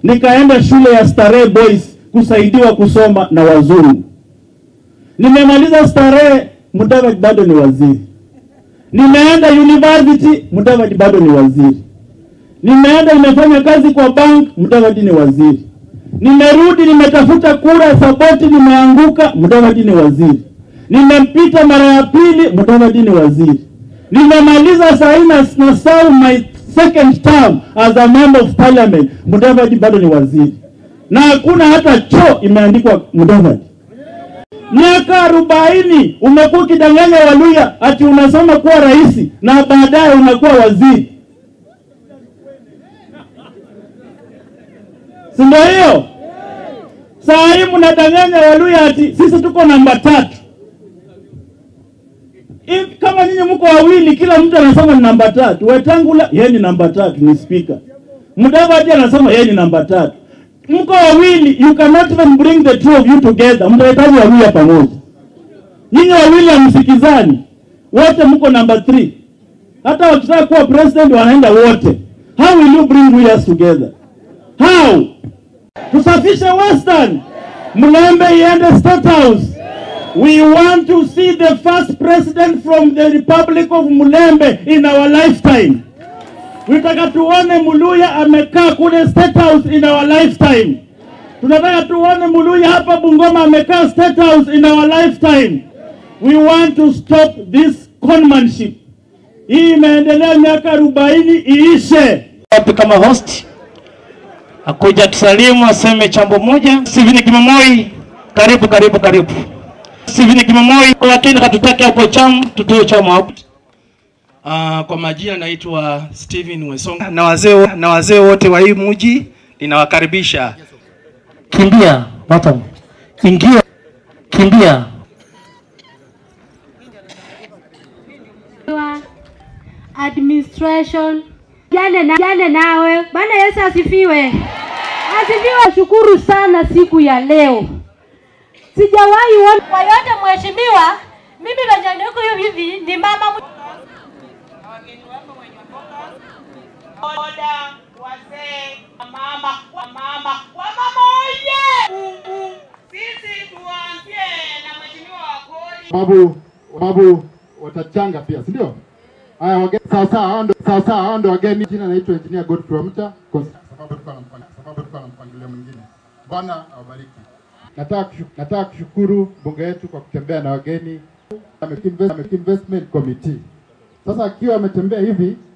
nikaenda shule ya Starehe Boys kusaidiwa kusoma na wazungu. Nimemaliza Starehe, Mudavadi bado ni waziri. Nimeenda university, Mudavadi bado ni waziri. Nimeenda nimefanya kazi kwa bank, Mudavadi ni waziri. Nimerudi nimetafuta kura Saboti, nimeanguka, Mudavadi ni waziri. Nimempita mara ya pili, Mudavadi ni waziri. Nimemaliza sahi na na serve my second term as a member of parliament, Mudavadi bado ni waziri, na hakuna hata choo imeandikwa Mudavadi. Miaka arobaini umekuwa ukidanganya Waluya ati unasoma kuwa rais na baadaye unakuwa waziri, si ndio hiyo? Saa hii mnadanganya Waluya ati sisi tuko namba tatu. If, kama nyinyi mko wawili, kila mtu anasema ni namba tatu. Wetangula yeye ni namba tatu, ni speaker. Mudavadi anasema yeye ni namba tatu. Mko wawili, you cannot even bring the two of you together. Mtahitaji wawili pamoja. Nyinyi wawili hamsikizani, wote mko namba 3. Hata wakitaka kuwa president wanaenda wote. How will you bring us together? How? Tusafishe Western, Mlembe iende State House. We want to see the first president from the Republic of Mulembe in our lifetime. Tunataka tuone Muluya amekaa kule State House in our lifetime. Tunataka tuone Muluya hapa Bungoma amekaa State House in our lifetime. We want to stop this conmanship. Hii imeendelea miaka arobaini iishe. wapi kama host akuja tusalimu aseme chambo moja. Stephen Kimamoi, karibu karibu karibu. Stephen Kimamoi, lakini katutake hapo cham, tutoe chama hapo. Uh, kwa majina naitwa Steven Wesonga na wazee na wazee wote wa hii mji ninawakaribisha. Kimbia bottom, ingia, kimbia. wa administration jane na jane nawe. Bwana Yesu asifiwe, asifiwe. Shukuru sana siku ya leo, sijawahi ona kwa yote. Mheshimiwa, mimi venye niko hivi ni mama boda, wazee, mama, mama, wamama oye! Sisi tuanzie na mheshimiwa wa kodi. sababu sababu watachanga pia, si ndio? Haya, wageni sawa sawa, hao ndio sawa sawa, hao ndio wageni. Jina naitwa Engineer Godfrey Wamta, kwa sababu tulikuwa na mpangilio, sababu tulikuwa na mpangilio mwingine. Bwana awabariki. Nataka kushu- nataka kushukuru bunge yetu kwa kutembea na wageni Ame- Invest- Investment Committee. Sasa akiwa ametembea hivi